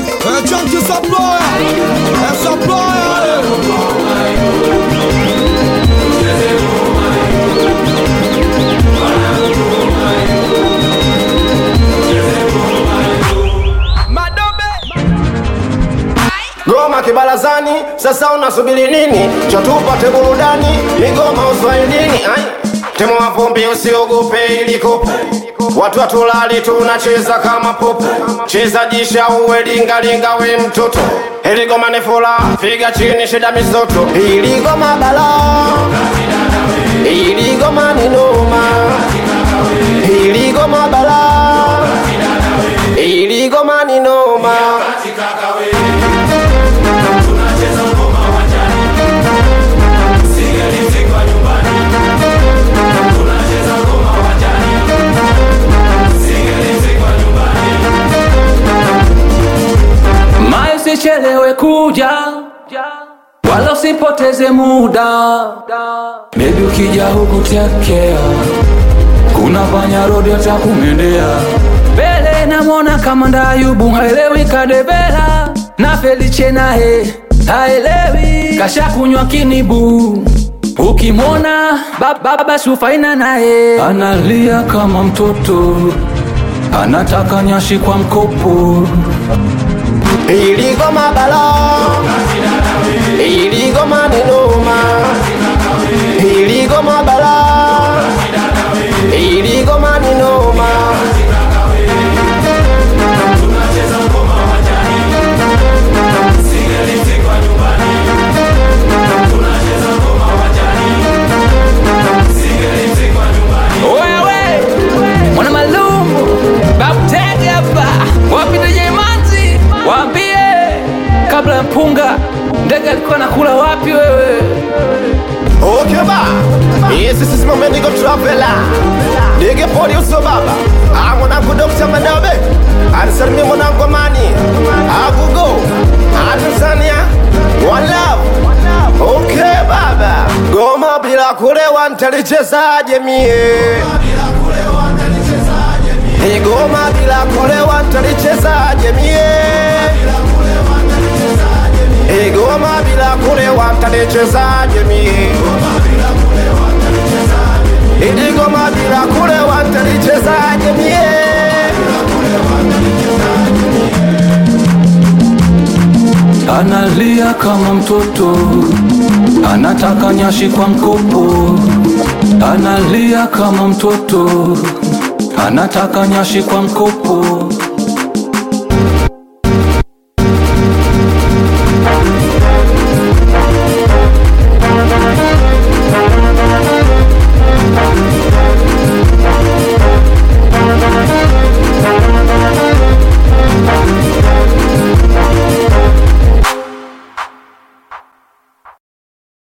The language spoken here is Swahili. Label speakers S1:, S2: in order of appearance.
S1: É Junkie Supplier, é Supplier.
S2: Goma kibarazani, sasa unasubiri nini? Cho tupate burudani, migoma uswahilini. Ai, temo wa vumbi usiogope ili kopo Watu watulali tunacheza kama popo, cheza jisha uwe lingalinga we mtoto. Hili goma ni fula, piga chini shida mizoto. Hili goma bala, hili goma ni noma, hili goma bala, hili goma ni noma.
S3: Mai usichelewe kuja wala usipoteze muda bebi, ukija huku tekea, kuna panya rodi atakumendea mbele. Namwona kama ndayubu haelewi kadevela na Felice naye haelewi kasha kunywa kinibu ukimwona ba- baba sufaina naye analia kama mtoto anataka nyashi kwa mkopo
S2: Hili goma bala, hili goma ni noma, hili goma bala, hili goma ni noma.
S3: Wewe mwana malumu babtege hapa wapi DJ Manzi, waambie kabla ya mpunga ndege alikuwa nakula wapi wewe?
S2: Okay ba, yes this is moment go traveler. Dege poli uso baba, ah mwanangu Dr. Madabe, anisalimie mwanangu Amani, agugo, ah Tanzania, one love. Okay baba, goma bila kulewa nitalichezaje mie? Hii goma bila kulewa nitalichezaje mie? Hii goma bila kulewa nitalichezaje mie? Hii goma bila kulewa nitalichezaje mie?
S3: Analia kama mtoto anataka nyashi kwa mkopo, analia kama mtoto anataka nyashi kwa mkopo.